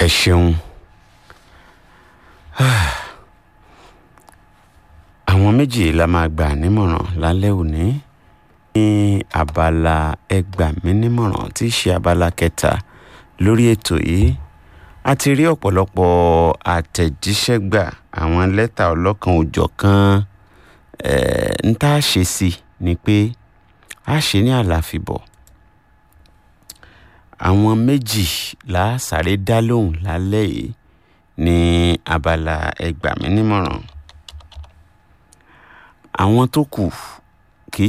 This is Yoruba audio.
ẹ ṣeun àwọn méjì la máa gbà nímọ̀ràn lálẹ́ òní ní abala ẹ gbà mí nímọ̀ràn tí í ṣe abala kẹta lórí ètò yìí a ti rí ọ̀pọ̀lọpọ̀ àtẹ̀jíṣẹ́ gbà àwọn lẹ́tà ọlọ́kan òjọ̀kan ń tá a ṣe sí ni pé a ṣe ní àlàfíbọ̀ àwọn méjì la sáré dá lóhùn lálẹ́ yìí ní abala ẹ gbà mí nímọ̀ràn àwọn tó kù